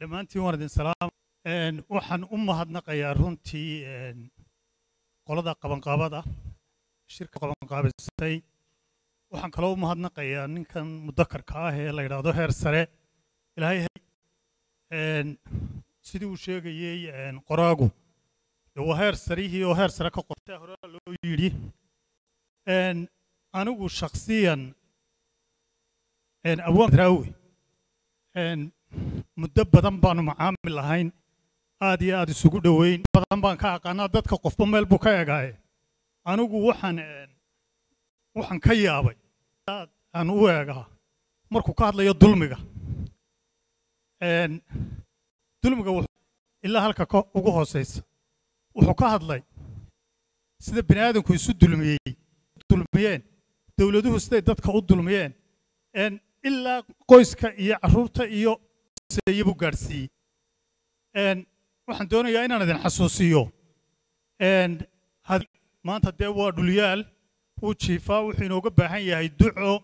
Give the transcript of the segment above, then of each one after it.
dhammaantiin waan idin salaam waxaan u mahadnaqayaa runtii qolada qabanqaabada shirka qabanqaabisay waxaan kaloo u mahadnaqayaa ninkan mudakarka ah ee la yidhaahdo heer sare ilaahay sidii uu sheegayey qoraagu dee waa heer sarihii oo heer sare ka qortay hore loo yidhi anigu shakhsiyan abwaan raawi muddo badan baanu macaamil lahayn aad iyo aad isugu dhoweyn badan baan ka aqaanaa dadka qofba meel buu ka egaaye anigu waxaan waxaan ka yaabay aad aan u eegaa markuu ka hadlayo dulmiga dulmiga ilaa halka ugu hooseysa wuxuu ka hadlay sida bini aadamku isu dulmiyey dulmiyeen dowladuhu siday dadka u dulmiyeen ilaa qoyska iyo carruurta iyo seeye buu gaadhsiiyey waxaan doonayaa inaan idin xasuusiyo maanta dee waa dhulyaal wuu jiifaa wuxuu inooga baahan yahay duco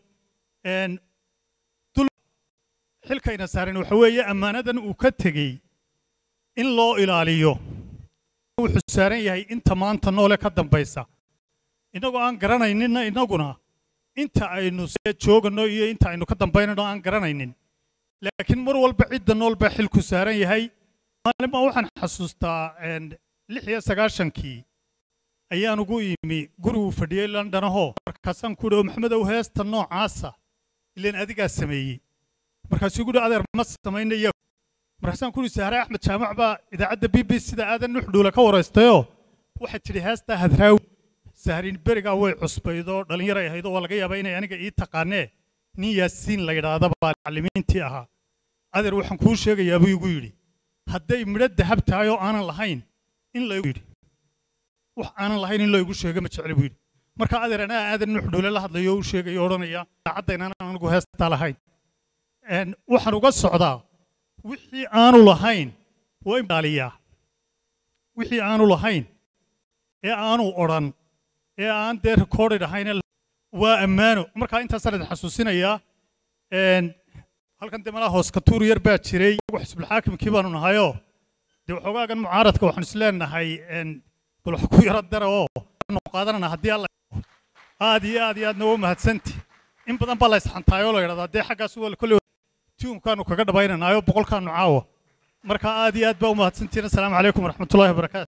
xilkayna saaran waxa weeye ammaanadan uu ka tegey in loo ilaaliyo wuxuu saaran yahay inta maanta noole ka dambaysa innagoo aan garanayninna innaguna inta aynu joogano iyo inta aynu ka dambaynano aan garanaynin laakiin mar walba cidda nool baa xilku saaran yahay maalin baa waxaan xasuustaa lix iyo sagaashankii ayaan ugu imi guriguu fadhiyey londonahoo markaasaan ku idhi maxamedow heesta noocaasa ilaan adigaa sameeyey markaasuu guhi adeer ma samaynaya markaasaan ku idhi sahre axmed jaamac baa idaacadda b b sida aadan nuxdhuule ka waraystayoo waxay tidhi heestaa hadraawi sahriin berigaa way cusbaydoo dhallinyaray ahaydoo waa laga yaabaa inay aniga ii taqaanee nin yaasiin la yidhaahda baa macallimiintii ahaa adeer waxaan kuu sheegayaa buu igu yidhi hadday midho dahab tahay oo aanan lahayn in laygu yidhi wax aanan lahayn in laygu sheego ma jecli buu yidhi marka adeer anaa aadan nuxdhuule la hadlayo u sheegayo odhanaya daacadda inaanan anigu heestaa lahayn waxaan uga socdaa wixii aanu lahayn waa ilaaliyaa wixii aanu lahayn ee aanu odhan ee aan dee recorded ahayn waa ammaano markaa intaasaan idin xasuusinayaa halkan dee malaa hoos katuur yar baa jiray xisbulxaakimkii baanu nahayoo dee waxoogaagan mucaaradka waxaanu isleenahay bal wax ku yaro dara oo nu qaadanana haddii alla aad iyo aad iyo aadna waa mahadsanti in badan baa la isxantaayoo la yidhahdaa dee xaggaas waa kolley tiumkaanu kaga dhabaynanaayo boqolkaanu caawa marka aad iyo aad baa u mahadsantihin assalaamu calaykum waraxmatullahi wabarakaatu